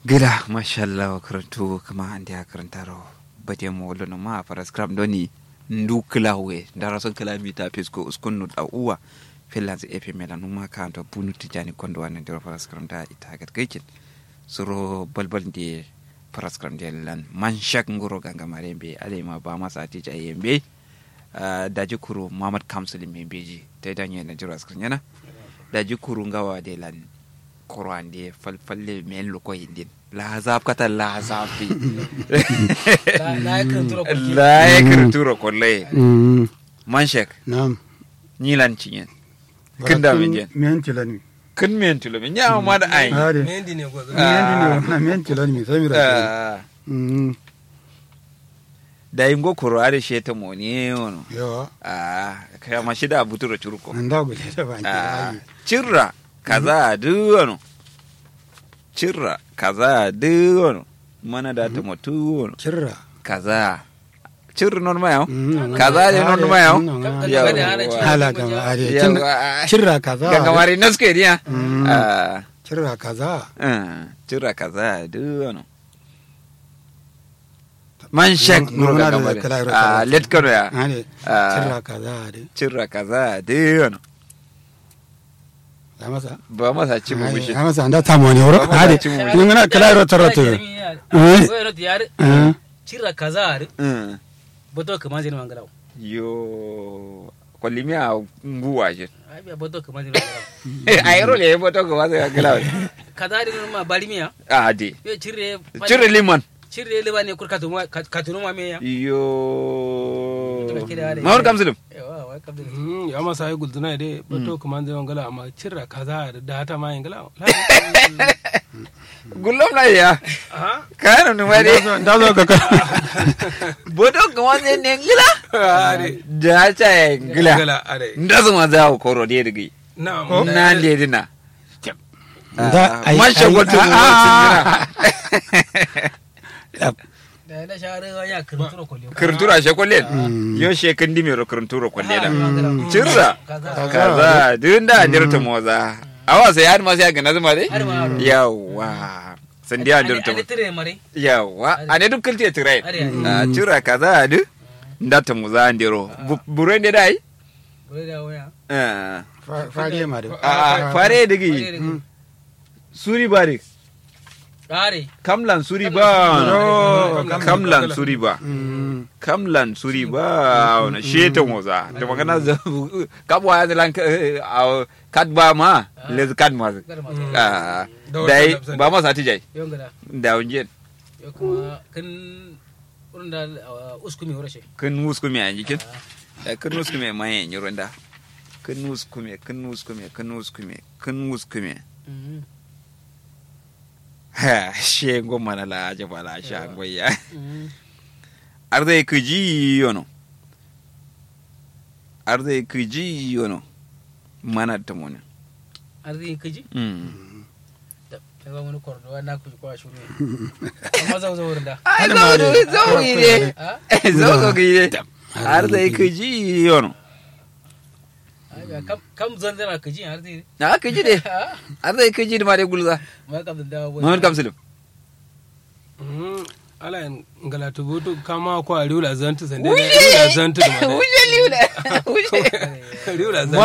gida mashallah wa karantu kama andi a karantaro bate mo wolo no ma para scrum doni ndu klawe dara son kilomita pisko uskunnu da uwa finlands efe mela numa kanto bunu tijani kondo wana ndiro para scrum da ita gat gaikin suro balbal ndi para scrum de lan man shak ngoro ganga marembe ale ma ba masa tija yembe daji kuru mamad kamsul membeji ta danye na jiro scrum yana daji kuru ngawa de lan korande falfalle men loko yindin la zab kata la zafi la la ekrituro kolle Mm, man shek Naam. nyilan cinyen kin da men jen Men tilani. kin men tulo men nya ma da ai Ade. mendi ne gwazo Men dini na men tilani mi sai mi ra. Ah, Mm. da ingo koro ade sheta moni wono Yo. ah kaya ma shida buturo churuko Nan da gule da ban ah ki. cirra kaza du wono cirra kaza du wono mana da ta mutu wono Kirra. kaza cirra non ma yau Mm, kaza ne non ma yau Kaga da hana ci. Hala ga ade. Yawa. Kirra kaza. ganga mari naske dia Mm. ah Kirra kaza. ah, cirra kaza du wono man shek Mm, nuro muna ganga da mari kala iro ah kala. let kono ya Ade. Ah. Kirra kaza ade. cirra kaza du wono Ya masa. ba masa ci mu mishi Ya masa anda ta moni woro. Ba ma Ade. ci mu Ni ngana kala iro taroto. Eh. Wayar da yar Eh. cirra kaza ar Mm. boto kaman zai mangala yo kwalimi a nguwa shi ai biya boto kaman zai mangala a yaro le boto ko wasa gila kaza ar ma balimiya a de yo cirre cire liman cirre le bane kur katunu katunu ma me ya yo Mutum ke da ware. mawar kamsulum yawa wai kabda Mm, ya masa ai gulduna de bato kuma zai wangala amma cirra kaza da hata ma yangala gullom na ya aha kayan nu mare Da zo ka boto ko wasa ne gila are da ta ya gila gala are nda su ma za ko ro de digi na na de dina Da ai- man shago ai- tu mu ah, singira da na share wa ya kirturo kolyo kirtura she kollen yo she kan dimi ro kirtura kollela cirra kaza kaza duk da dirta moza awa sai har ma sai ga nazuma dai Har ma har. yawa san dia dirta ale tire mare yawa ane duk kilte tirai Are, are. a cira kaza du ndata muza ndiro bure ne dai bure da waya Ah, Fariye ma da. a fare digi suri bari are kamlan suri ba Oh, kamlan suri ba Mm. kamlan suri ba na sheta moza da magana za kabwa ya zalan kad ba ma lez kad ma gar ma Ah, Da wata dai labsan. ba ma sati jai yon gada da unje yo kuma kan wurin da uskumi horashe kun muskume a jikin da kun muskume ma yin yiro da kun muskume kun muskume kun muskume kun muskume ha she goma na la je bala sha goya arde kuji yono arde kuji yono mana ta mona arziki kaji mm da ba wani kordo na ku kwa shuru amma zan zo wurin da ai zo zo zo yi ne ha zo zo yi ne arde kuji yono Ai, kam kam zan zana kaji arziki na kuji de ha arde kuji da ma de gulza ma kam da dawo Muhammad Kamsilu Mm, ala en ngala to boto kama ko a riula zantu sande riula zantu da ma Wuje liula. Wuje. riula zantu